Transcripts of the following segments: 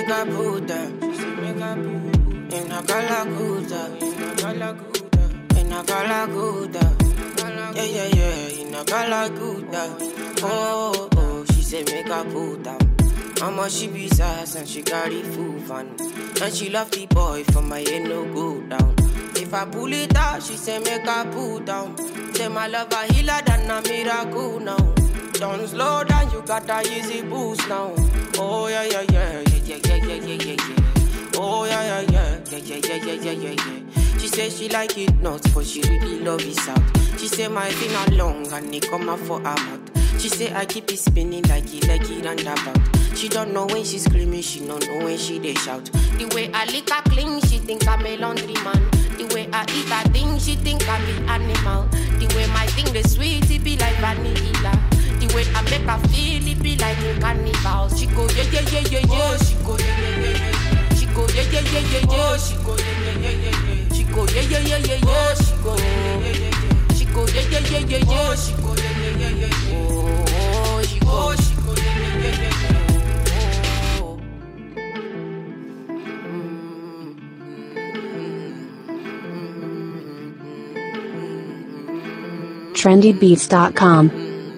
make a put down. She say make a put in a galaguda, in a galaguda, in a galaguda. Yeah, yeah, yeah, in a galaguda. Oh, oh, she say make a put down. Mama she be sass and she carry full van. And she love the boy for my head no go down. If I pull it out, she say make I pull down. Say my love a healer than a miracle now. Don't slow down, you got a easy boost now. Oh yeah yeah yeah yeah yeah yeah yeah yeah yeah. Oh yeah yeah yeah yeah yeah yeah yeah yeah yeah yeah. She say she like it nuts, but she really love it out. She say my finger long and it come out for her mouth. She say I keep it spinning like it like it and about. She don't know when she screaming, she don't know when she they shout. The way I lick her clean, she think I'm a laundry man. The way I eat her thing, she think I'm an animal. The way my thing the sweet, it be like vanilla. The way I make her feel, it be like a carnival. She go yeah yeah yeah yeah yeah. She go yeah yeah yeah yeah. She go yeah yeah yeah yeah yeah. She go yeah yeah yeah yeah yeah. She go yeah yeah yeah yeah yeah. She go yeah yeah yeah yeah. She go yeah yeah yeah yeah yeah. She go yeah yeah yeah yeah yeah. Oh, she go she go yeah yeah yeah yeah yeah. Oh. trendybeats.com.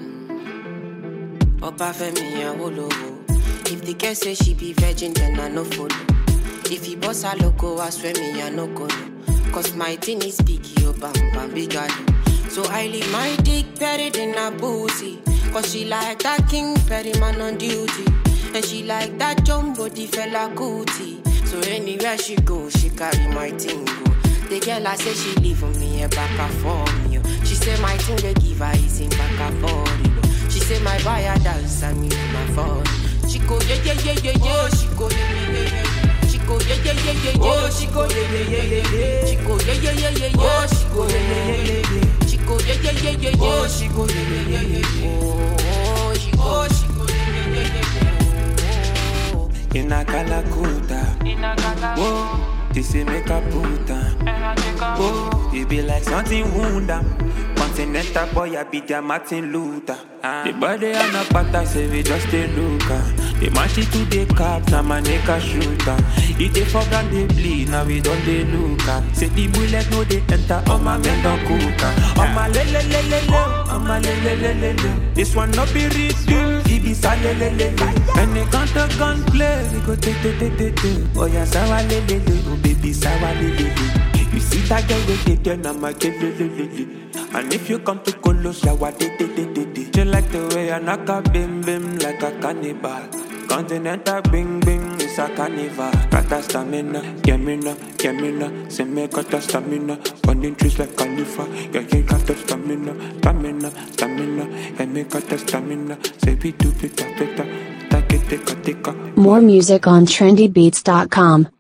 Opa Femi Awolowo. If the girl say she be virgin, then I no follow. If he boss a loco, I swear me I no go no. Cause my thing is big, yo bam bam big galo. So I leave my dick buried in a booty. Cause she like that king Perry man on duty. And she like that jumbo the fella cootie. So anywhere she go, she carry my thing go. The girl I say she leave for me a back and for me. oh. She say my thing they give her is in back and for it. She say my buyer dance and me my phone. She go yeah yeah yeah yeah yeah. She go yeah yeah yeah yeah. She go yeah yeah yeah yeah yeah. She go yeah yeah yeah yeah yeah. She go yeah yeah yeah yeah yeah. She go yeah yeah yeah yeah yeah. She go yeah yeah yeah yeah yeah. She go yeah yeah yeah yeah yeah. Oh, she go she go yeah yeah yeah yeah yeah. Oh. in a Calacuta. Whoa, this is make a puta. Whoa, it be like something wound am. Continental boy, I be their Martin Luther. The body and a pata say we just a looker. The match it to the cops, I'm a nigga shooter. It they fuck and they bleed, now we don't they looker. Say the bullet no they enter, all my men don't cooker. All my le le le le le, all my le le le le le. This one no be real, it be sa le le le le. When they count the gun play, we go take take take take take. Oh yeah, sawa le le le, oh baby sawa le le le. You see that girl with it, then I'm a kill le le le le. And if you come to Colo, shower de de de de de. You like the way I knock a bim bim like a cannibal. Continental bing bing, it's a carnival. Got that stamina, get me now, get me now. Say me got that stamina, running trees like Khalifa. Yeah, you got that stamina, stamina, stamina. Yeah, me got that stamina. Say we do it better, better. Take it, take it, take it. More music on trendybeats.com.